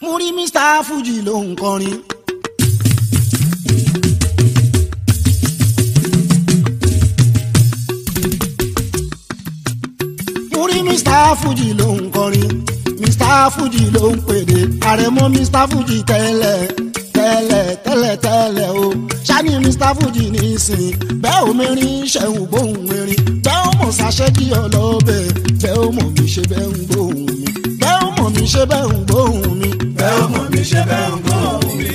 mo rí mr fuji ló ń kọrin. mo rí mr fuji ló ń kọrin mr fuji ló ń pèdè àrẹ̀mọ mr fuji tẹ́lẹ̀ tẹ́lẹ̀ tẹ́lẹ̀ tẹ́lẹ̀ o ṣáni mr fuji nísìn bẹ́ẹ̀ ò mẹ́rin ṣẹ̀hùn gbóhùn mẹ́rin bẹ́ẹ̀ ò mọ̀ ṣàṣẹ́jì ọlọ́bẹ̀ bẹ́ẹ̀ ò mọ̀ mi ṣe bẹ́ẹ̀ ń gbóhùn mi bẹ́ẹ̀ ò mọ̀ mi ṣe bẹ́ẹ̀ ń gbóhùn mi bẹ́ẹ̀ ó mọ̀ mi ṣe bẹ́ẹ̀ ń gbóhùn mi.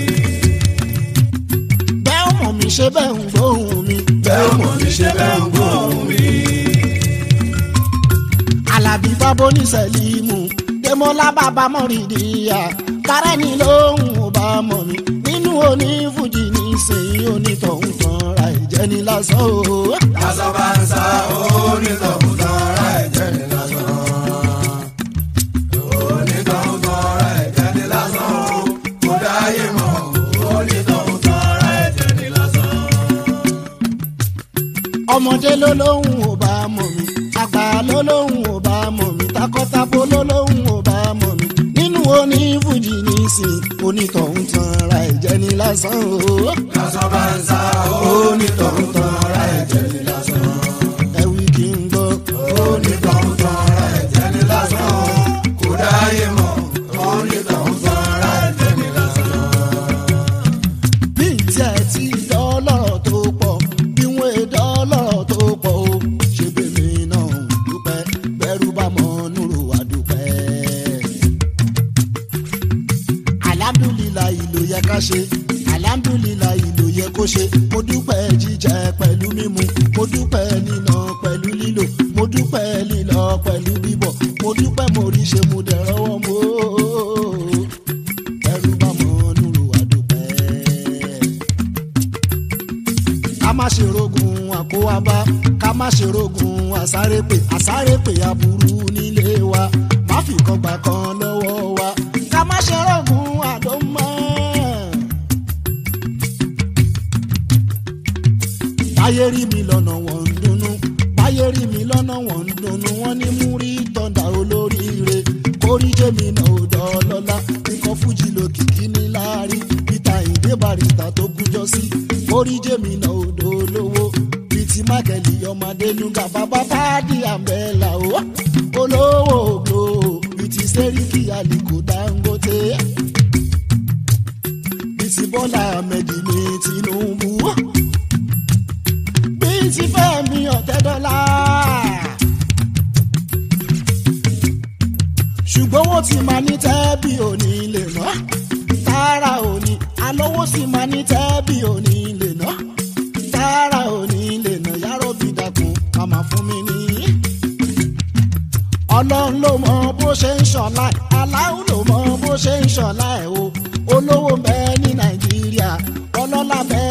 bẹ́ẹ̀ ò mọ̀ mi ṣe bẹ́ẹ̀ ń gbóhùn mi bẹ́ẹ̀ ó mọ̀ mi ṣe bẹ́ẹ̀ ń gbóhùn mi. alábí bábó ní sẹ́límù dèmọ́lá bàbá mọ́rìndínlá kárẹ́ni lóhùn ò bá mọ̀ mí nínú onífújì nísìnyí onítọ̀hún tán ra ìjẹni lásán o. lásán bá ń sá onítọ̀hún tán ra ẹ̀jẹ̀ ní lásán. onítọ̀hún tán ra ẹ̀jẹ̀ ní lásán. kò dáyé mọ́ onítọ̀hún tán ra ẹ̀jẹ̀ ní lásán. ọmọdé ló lóhùn ò bá mọ̀ mí àgbà ló lóhùn ò bá mọ̀ mí takọ́tabo ló lóhùn ò bá mọ̀ mí nínú onífújì nísìn onítọ̀hún tán ra ìjẹni lásán o. lásán bá ń sá onítọ̀hún tán ra ẹ̀jẹ̀ ní lásán. ẹ̀wì kì í gbọ́. onítọ̀hún tán ra ẹ̀jẹ̀ ní lásán. kò dáyé mọ́ onítọ̀hún tán ra ẹ̀jẹ̀ ní lásán. bí tí ẹ ti dọ́lọ́rọ̀ tó pọ̀ bí wọ́n ẹ dọ́lọ́rọ̀ tó pọ̀ o ṣe bèmí náà ń dúpẹ́ bẹ́rù bá mọ nùrù wá dúpẹ́. alhamdulilayi ló yẹ ká ṣe alhamdulilayi ló yẹ kó ṣe mo dúpẹ́ jíjẹ pẹ̀lú mímu mo dúpẹ́ níná pẹ̀lú lílò mo dúpẹ́ lílọ pẹ̀lú bíbọ̀ mo dúpẹ́ mo rí ṣe mo dẹ̀ rọ́wọ́ mo bẹ́rù bá mọ nùrù wá dúpẹ́ ká má ṣe rogun àkówábá ká má ṣe rogun àsárépè àsárépè aburú nílé wa má fi kan gbà kan lọ́wọ́ wa ká má ṣe rogun àdómọ́. báyé rí mi lọ́nà wọ́n ń dunnú báyé rí mi lọ́nà wọ́n ń dunnú wọ́n ní mú rí tọ́ndà olóríire kórí jẹ́mi náà ò dọ́lọ́lá nǹkan fújì lókìkí ní láàrin peter ìdè barista tó kújọ sí kórí jẹ́mi náà ò dolówó bìtì mákẹ́lì ọmọdé nuga bàbá fàdí àmbẹ́là ó olówó ògbó bìtì sẹ́ríkì àlìkò dangote bìtì bọ́lá ahmed ní tinubu bìtì fẹ́mi ọ̀tẹ́dọ́là. ṣùgbọ́n wọ́n ti máa ní tẹ́bí òní lè ná tààrà òní alówó sì máa ní tẹ́bí òní lè ná tààrà òní lè ná yàrá òbí dàkún màmá fún mi ní. ọlọ́run ló mọ bó ṣe ń ṣọ̀la ẹ̀ aláwọ̀ ló mọ bó ṣe ń ṣọ̀la ẹ̀ o olówó ń bẹ ní nàìjíríà ọlọ́lá bẹ